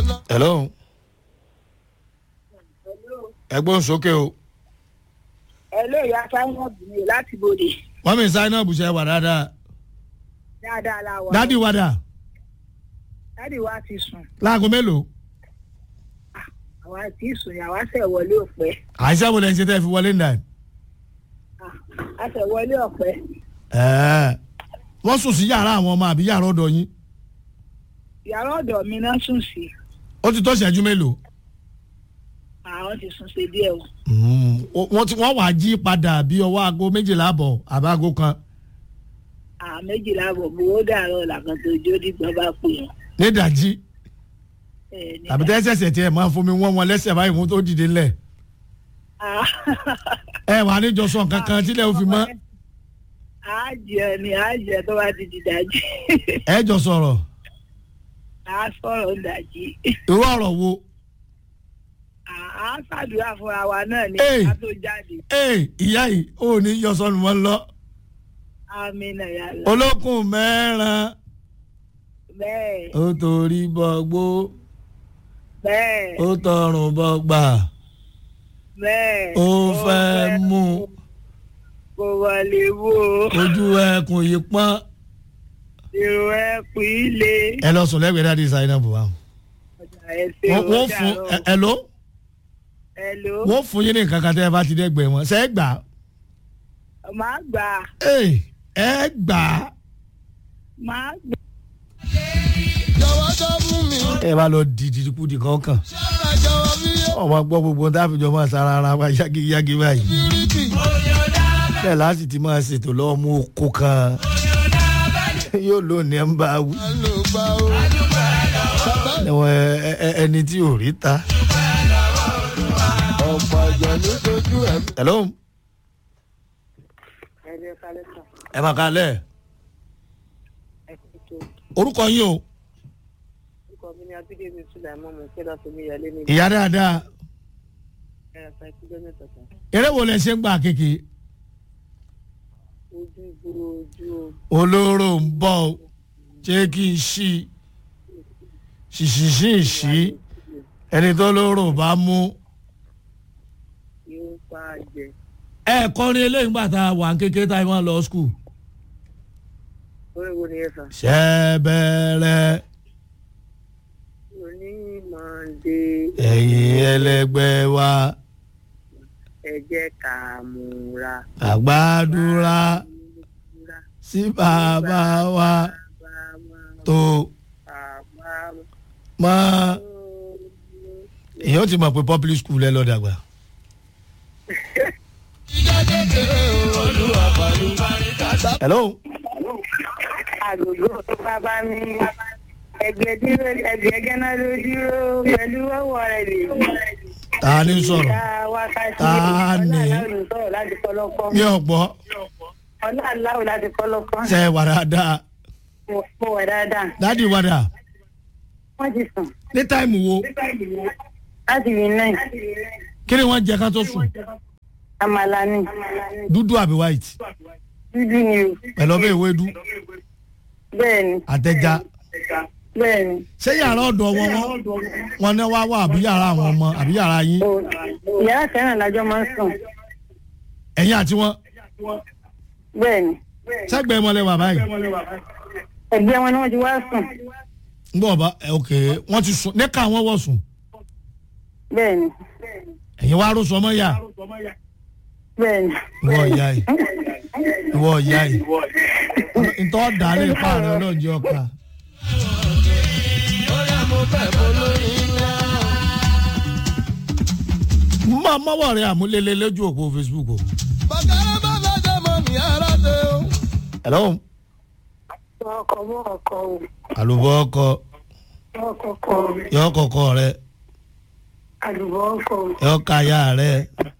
hello ẹgbọ́n sókè o ẹ ló yà sáwọn bìnrin láti bòde wọ́n mi sáínà bùṣẹ́ wà dáadáa dáadáa la wà. dádì wàdà dádì wa ti sùn láago mélòó àwa ti sùn àwa ṣẹ̀ wọlé ọ̀pẹ àìsàn wo lẹ́ ń ṣe tẹ́ fi wọlé nà a ṣẹ̀ wọlé ọ̀pẹ ẹ̀ wọ́n sùn sí yàrá àwọn ọmọ àbí yàrá ọ̀dọ̀ yín yàrá ọ̀dọ̀ mi náà sùn sí ó ti tó ṣẹ́jú mélòó àwọn ti sùn ṣe díẹ̀ o Mm, wọ́n ti wọ́n wàá jí padà bí ọwọ́ aago méjìlá àbọ̀ àbáago kan àwọn méjìlá bọ̀ gbowó dàrọ̀ làkàn tó jó dìgbà bá pè wọ́n. nídàjí ẹ ní- tàbí tẹ́sẹ̀sẹ̀ tiẹ̀ máa fún mi wọ́n wọn lẹ́sẹ̀ báyìí wọ́n tó dìde ńlẹ̀ Ah, ẹ wà níjọ sọ nǹkan kan tílẹ̀ ó fi mọ́ a jẹ ni a jẹ tó bá ti di dájí ẹ jọ sọ̀rọ̀ a sọ̀rọ̀ ń dájí irú ọ̀rọ̀ wo a ṣàdúrà fúnra wa náà ní Hey. ká tó jáde ee ìyá yìí ò ní yọ sọnù mọ́ lọ àmì nàyà lọ olókùn mẹ́ràn bẹ́ẹ̀ ó torí bọ́gbó bẹ́ẹ̀ ó tọrùn bọ́gbà bẹ́ẹ̀ ó fẹ́ mú kó wọlé wò ó ojú ẹkùn yìí pọ́n èrò ẹ pè é lé ẹ lọ sùn lẹ́gbẹ̀ẹ́ dáadé sáyẹn náà bò wá. ọjà ẹ ṣe wọ́n wọ́n ọjà fún rọ ẹ ẹ ló ẹ ló wọ́n fún yín ní nǹkan kan tẹ́ ẹ bá ti dẹ́gbẹ̀ẹ́ wọn ṣe é gbà á. máa gbà ee ẹ gbà á. máa gbà jọ̀wọ́ sọ fún mi. ẹ bá lọ di dìdìkú di kankan ṣọ́ra jọ̀wọ́ mi yóò ọmọ gbọ́ gbogbo tá a fi jọ máa sara ara wa yágiyági báyìí bíríkì. bẹ́ẹ̀ láti ti máa ṣètò lọ́wọ́ mú oko kan yóò lónìí ẹ̀ ń bá wí ló gbà ó. bàbá ẹ̀wọ̀n ẹ- ẹ- ẹni tí ò rí ta. ọ̀pọ̀ àjọ ló dojú ẹ̀. hello ẹ̀rẹ́ kálẹ̀ sàn ẹ máa kalẹ̀ ẹ kò tó orúkọ yín o orúkọ mi ni abídèmí sùlẹ̀mọ́ mo fẹ́ láti mi yàlé ní ìyá dáadáa ẹ̀rọ kan ìpínlẹ̀ mẹ́ta kan eré wo lẹ ṣe ń gbà kéke ojú ìgboro ojú olóró ń bọ̀ o ṣé kí n ṣí ṣìṣìṣì ṣí ẹni tó lóró bá mú yóò pa àjẹ ẹ kọrin eléyìí gbà tá a wà kékeré tá a máa lọ skul orí wo ni ẹ fà ṣẹ́bẹ̀rẹ̀ onímọ̀ọ́dé ẹ̀yìn ẹlẹgbẹ́ wa ẹ jẹ́ ká múra àgbàdúrà múra sí bàbá wa bá máa tó bá mọ́ èèyàn ti mọ̀ pé public school ẹ lọ́ọ́ dàgbà. ìjà kékeré olúwa pàlú. hello àgògò tó bá bá mi ẹgbẹ́ dúró ẹgbẹ́ gánà ló dúró pẹ̀lú ọwọ́ rẹ̀ lè ta ni sọ̀rọ̀ dá wákàtí Ta ni? ọlọ́run sọ̀rọ̀ láti kọ́lọ́kọ́ mi ò gbọ́ ọlọ́run láti kọ́lọ́kọ́ ṣe wà dáadáa mo wà dáadáa dádì wàdà wọ́n ti sùn ní táìmù wo láti rí náà kí ni wọ́n jẹ ká tó sùn àmàlà ni dúdú àbí white dúdú ni o pẹ̀lú ọbẹ̀ ewédú bẹ́ẹ̀ ni àtẹja bẹ́ẹ̀ ni ṣé yàrá ọ̀dọ̀ wọn wọn wọn ní wá wá àbí yàrá àwọn ọmọ àbí yàrá yín o ìyá fẹ́ràn lájọ́ máa ń sùn ẹ̀yin àti wọn bẹ́ẹ̀ ni sẹ́gbẹ̀ẹ́ mọ́lẹ̀ wà báyìí ẹgbẹ́ wọn ni wọ́n ti wá sùn ń bọ̀ bá ẹ, ok wọ́n ti sùn níka wọn wọ̀ sùn bẹ́ẹ̀ ni ẹ̀yin wá rò sọmọ yà bẹ́ẹ̀ ni ìwọ ìyá yìí ìwọ ìyá yìí ntọ́ dàlẹ́ ìpààrọ̀ ọlọ́ọ̀jẹ́ ọ̀ka bóyá mo fẹ́ mo lórí ńlá. mọ mọ́wọ́ rẹ àmúlélẹ́ lójú òpó facebook o. bàkàrà bá lọ́jọ́ mọ́ mi ara dé o. hello ọkọ̀ mọ́ ọkọ̀ o àlùbọ́ ọkọ ọkọ̀ kọ̀ yọ kọ̀kọ́ rẹ àlùbọ̀ ọkọ̀ yọ kàyà rẹ